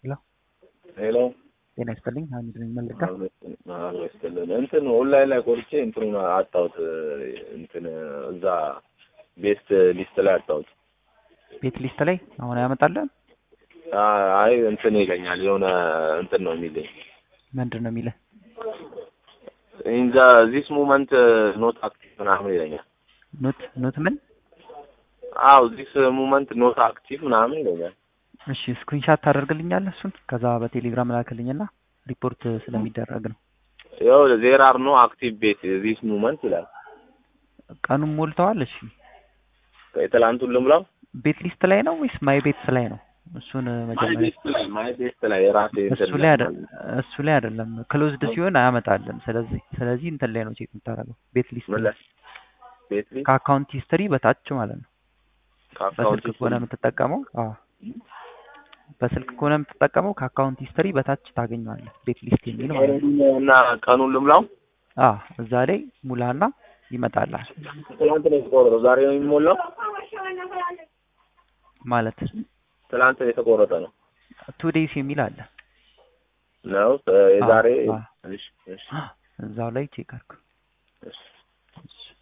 ሄሎ ሄሎ ጤና ይስጥልኝ ሀሚድ ነኝ መልካ አሎ ይስጥልን። እንትን ኦንላይን ላይ ቆርጬ እንትኑን አጣሁት። እንትን እዛ ቤስት ሊስት ላይ አጣሁት። ቤት ሊስት ላይ አሁን ያመጣለን አይ እንትን ይለኛል የሆነ እንትን ነው የሚለኝ ምንድን ነው የሚልህ ኢንዛ ዚስ ሙመንት ኖት አክቲቭ ምናምን ይለኛል። ኖት ኖት ምን አው ዚስ ሙመንት ኖት አክቲቭ ምናምን ይለኛል። እሺ ስክሪንሻት ታደርግልኛለህ እሱን ከዛ በቴሌግራም ላክልኝና ሪፖርት ስለሚደረግ ነው ያው ዜር አር ኖ አክቲቭ ቤት ዚስ ሙመንት ይላል። ቀኑን ሞልተዋል እሺ የትላንቱን ልምላው ቤት ሊስት ላይ ነው ወይስ ማይ ቤትስ ላይ ነው እሱን ማይ መጀመሪያ ቤስት ላይ ማይ ቤስት ላይ የራሴ እንትን እሱ ላይ አይደለም እሱ ላይ አይደለም ክሎዝድ ሲሆን አያመጣልን ስለዚህ ስለዚህ እንትን ላይ ነው ቼክ የምታደርገው ቤት ሊስት ምን ላይ ላይ ቤት ላይ ከአካውንት ሂስትሪ በታች ማለት ነው ከአካውንት በስልክ ከሆነ የምትጠቀመው አዎ በስልክ ከሆነ የምትጠቀመው ከአካውንት ሂስትሪ በታች ታገኘዋለህ ቤት ሊስት የሚል ማለት ነው እና ቀኑን ልምላው አዎ እዛ ላይ ሙላና ይመጣልሃል ትላንት ነው የተቆረጠው። ዛሬ ነው የሚሞላው። ማለት ትላንት የተቆረጠ ነው ቱ ዴይስ የሚል አለ ነው የዛሬ አዎ። እሺ እሺ እዛው ላይ ቼክ አድርግ እሺ እሺ